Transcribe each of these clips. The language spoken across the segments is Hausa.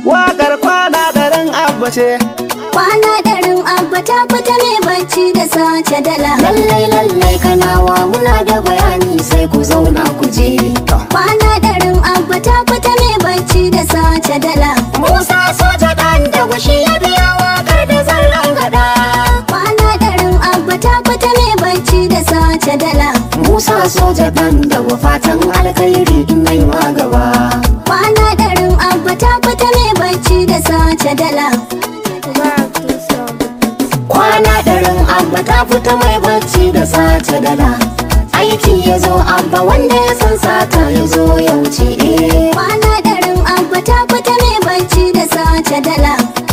Wakar kwana garin abba ce Kwana ɗarin abba ta fita mai bacci da sace dala. Lallai lallai kanawa muna da bayani sai ku zauna ku je. Kwana ɗarin abba ta fita mai bacci da sace dala. Musa soja ɗan da gushi ya biya wakar da zallan gada. Kwana ɗarin abba ta fita mai bacci da sace dala. Musa soja ɗan da fatan alkhairi in nai ma gaba. Kwana ɗarin abba ta fita mai bacci da sace dala. Kwana ɗarin abba ta fita mai bacci da sace dala. Aiki ya zo abba wanda ya san sata ya zo ya wuce. eh. Kwana ɗarin abba ta fita mai bacci da sace dala.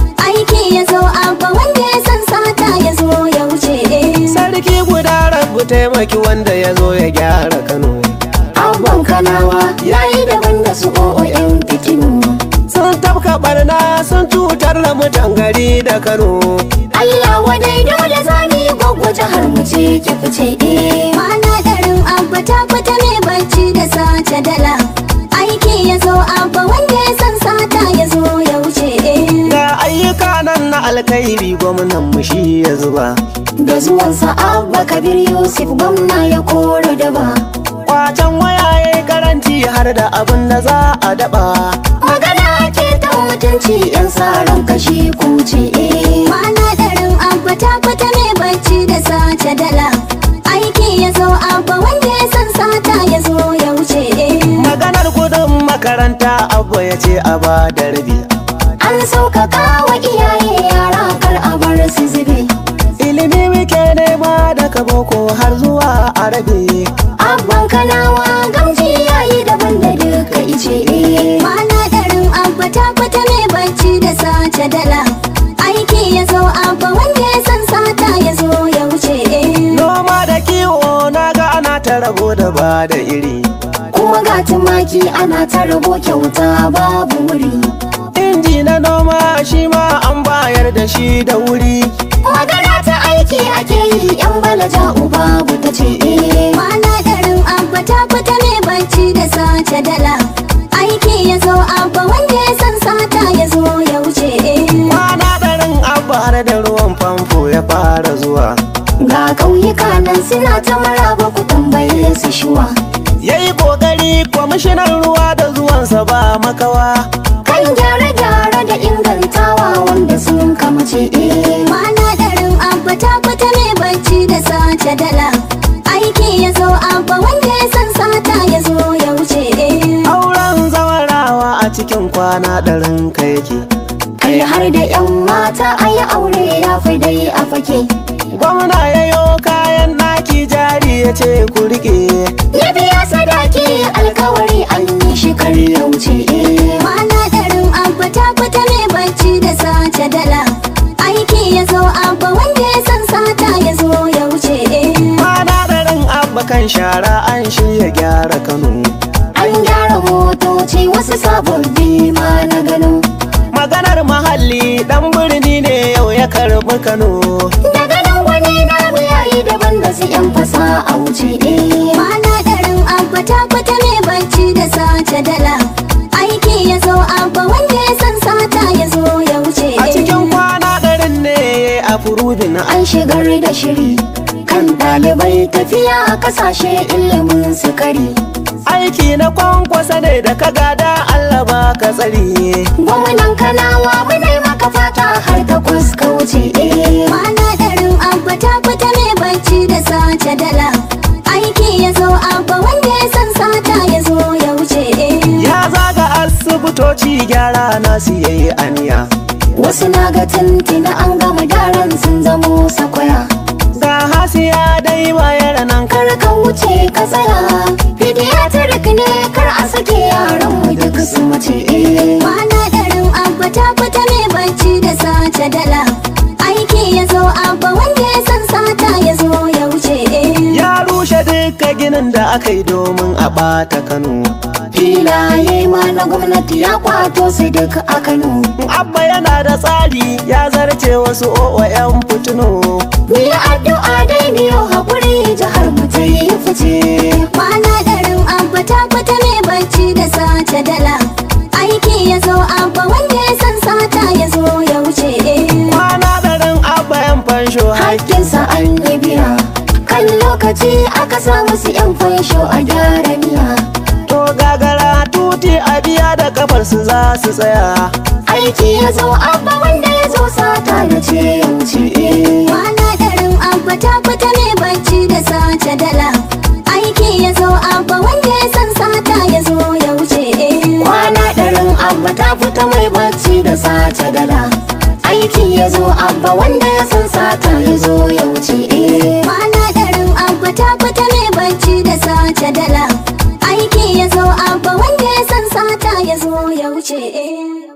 Aiki ya zo abba wanda ya san sata ya zo ya wuce. Sarki guda rabu taimaki wanda ya zo ya gyara Kano Abban kanawa yayi daban da su o'o'yan fitinu. Sun tafka barna sun cutar da mutan gari da Kano Allah wadai dole zani gwagwa jihar mu ce ki fice eh. Kwana ɗarin abba ta fita mai bacci da sace dala. Aiki ya zo abba wanda ya san sata ya zo ya wuce. Ga ayyuka nan na alkhairi gwamnan mu shi ya zuba Da zuwansa Abba Kabir Yusuf gwamna ya kora daba. Kwacen waya ya karanci har da abin da za a daba Magana ke ta mutunci yan tsaron kashi kuce eh. Kwana ɗarin abba ta fita mai bacci da sace dala. Aiki ya zo abba wanda ya san sata ya zo ya wuce. Maganar kudin makaranta abu ya ce a ba da rabi An sauƙaƙa wa iyaye yara kar a bar su zube. Ilimi muke nema daga boko har zuwa arabi Abban kanawa gamji yayi daban da duka ice eh. Kwana ɗarin abba ta fita mai bacci da sace dala. Aiki ya zo abba wanda ya san sata ya zo ya wuce. Noma da kiwo na ga ana ta rabo da ba da iri Kuma ga tumaki ana ta rabo kyauta babu wuri. Inji na noma shi ma an bayar da shi da wuri Magana ta aiki ake yi yan balaja uba ta ce eh. Kwana ɗarin abba ta fita mai bacci da sace dala. Aiki ya zo abba wanda ya san sata ya zo ya wuce. Kwana ɗarin abba har da ruwan famfo ya fara zuwa Ga ƙauyuka nan suna ta maraba ku tambaye su shuwa. Ya yi ƙoƙari kwamishinan ruwa da zuwansa ba makawa Kan gyare-gyare da ingantawa wanda sun kamace eh. Kwana ɗarin abba ta fita mai bacci da sace dala. Aiki ya zo abba wanda ya san sata ya zo ya wuce. Auren zawarawa a cikin kwana ɗarin ka yake Kai har da 'yan mata a yi aure ya fi dai a fake. Gwamna ya yo kayan ɗaki jari ya ce ku riƙe Ya biya sadaki alkawari an yi shi kar ya wuce eh. Kwana ɗarin abba ta fita mai bacci da sace dala. Aiki ya zo abba wanda ya san sata ya zo ya wuce. Kwana ɗarin abba kan shara an shirya gyara Kano An gyara motoci wasu sababbi ma na gano. Maganar mahalli ɗan birni ne yau ya karɓi Kano Daga nan wani namu yayi daban da su 'yan fasa a wuce eh. Kwana ɗarin abba ta fita mai bacci da sace dala. Aiki ya zo abba wanda ya san sata ya zo ya wuce. A cikin kwana ɗarin ne a furubin An shigar da shiri kan ɗalibai tafiya a kasashe ilimin sukari. aiki na kwankwasa ne da ka gada Allah ba ka tsari Gwamnan kanawa muna maka fata har takwas ka wuce eh. Kwana ɗarin abba ta fita mai bacci da sace dala. Aiki ya zo abba wanda ya san sata ya zo ya wuce. ya zaga asibitoci gyara na siyayi aniya Wasu na ga tintina an gama daren sun zamo sakwaya. ga hasiya dai bayar nan Kar ka wuce ka tsaya. Pediatric ne kar a sake yaran mu duk su mace eh. Kwana ɗarin abba ta fita mai bacci da sace dala. Aiki ya zo abba wanda ya san sata ya zo ya wuce. ya rushe duka ginin da aka yi domin a ɓata Kano Filaye ma na gwamnati ya kwato su duk a Kano. abba yana da tsari ya zarce wasu o'o'yan fitino Mu yi addu'a dai biyo haƙuri jihar mu ta yi fice. Kwana ɗarin abba ta fita mai bacci da sace dala. Aiki ya zo abba wanda ya san sa musu yan fansho a gyara miya To gagara tuti a biya da kafar su za su tsaya aiki ya zo abba wanda ya zo sata na ce ya wuce eh. Kwana ɗarin abba ta fita mai bacci da sace dala Aiki ya zo abba wanda ya san sata ya zo ya wuce eh. kwana ɗarin abba ta fita mai bacci da sace dala aiki ya zo abba wanda ya san sata ya zo ya wuce eh. Kwana ɗarin abba ta fita mai bacci da sace dala Aiki ya zo abba wanda ya san sata ya zo ya wuce eh.